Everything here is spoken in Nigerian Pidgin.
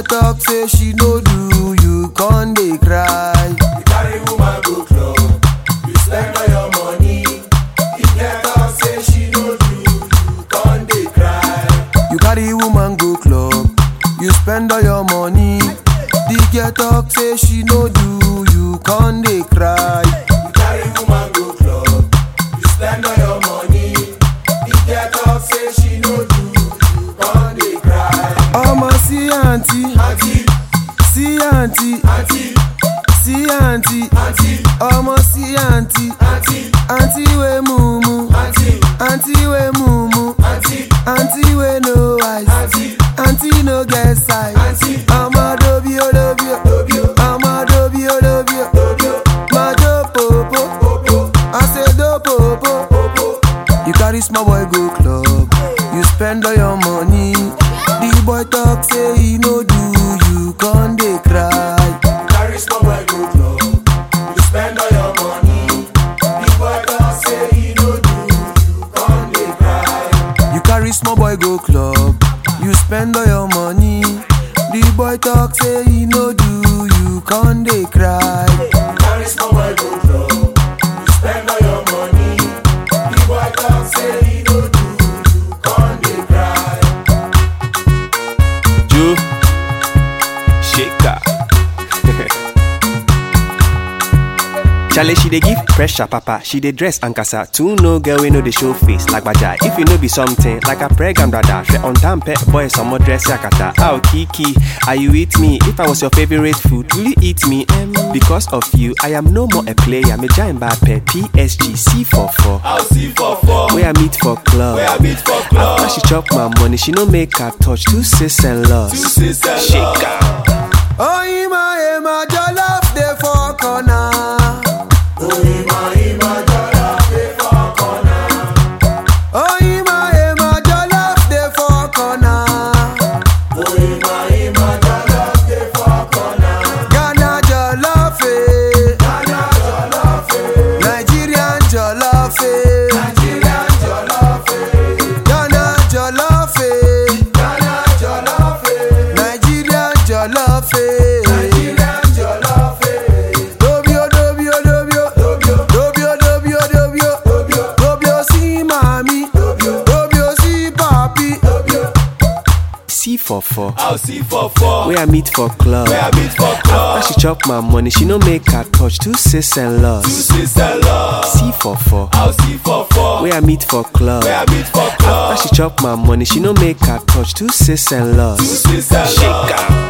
talk say she no do, you con dey cry. You carry woman go club, you spend all your money. The girl talk say she no do, you con dey cry. You carry woman go club, you spend all your money. The girl talk say she no do, you con dey cry. You carry woman go club, you spend all your money. The girl talk say she no do, you con dey cry. Ọmọ sí àǹtí, Auntie, sí àǹtí, auntie, sí àǹtí, auntie, ọmọ sí àǹtí, auntie, àǹtí wey mumu, auntie, àǹtí wey mumu, auntie, àǹtí wey no eyes, auntie, àǹtí no get size. auntie. Ọmọ dobi olóbi o, Dobio, ọmọ dobi olóbi o, dobio, máa jó pòpò, popo, àṣedó pòpò. popo. You carry small boy go club, you spend all your money. The boy talk say he no do, you con dey cry. Carry small boy go club, you spend all your money. The boy talk say he no do, you con dey cry. You carry small boy go club, you spend all your money. The boy talk say he no do, you con dey cry. Carry small boy go club, you spend all your money. The boy talk say he no do, you con dey cry. Joe Shaker. Charlie, she dey give pressure, papa. She dey dress and casa. Two no girl we know the show face like baja. If you know be something like a pregnant brother, she on time pet boy some more dress yakata. Oh Kiki, are you with me? If I was your favorite food, will you eat me? Um, because of you, I am no more a player. Me giant bad pet PSG C44. I'll see for four. Where I meet for club. Where I meet for club. After she chop my money, she no make her touch two sis and loss. Two sisters. Shaker. Oh, Ima, Ima, jollof dey for corner. Oh, Ima, Ima, jollof dey for corner. Ghana jollof, eh. Nigerian jollof, eh. Ghana jollof, eh. Nigerian jollof, eh. Dobio, dobio, dobio. Dobio, dobio, dobio. Dobio sí mami. Dobio sí papi. C44. I'll see for four. Where I meet for club. Where I meet for club. After she chop my money, she no make her touch two sis and Two loss. sisters love. C44. I'll see for four. Where I meet for club. Where I meet for club. After she chop my money, she no make her touch two sis and Two loss. sisters love. Shaker.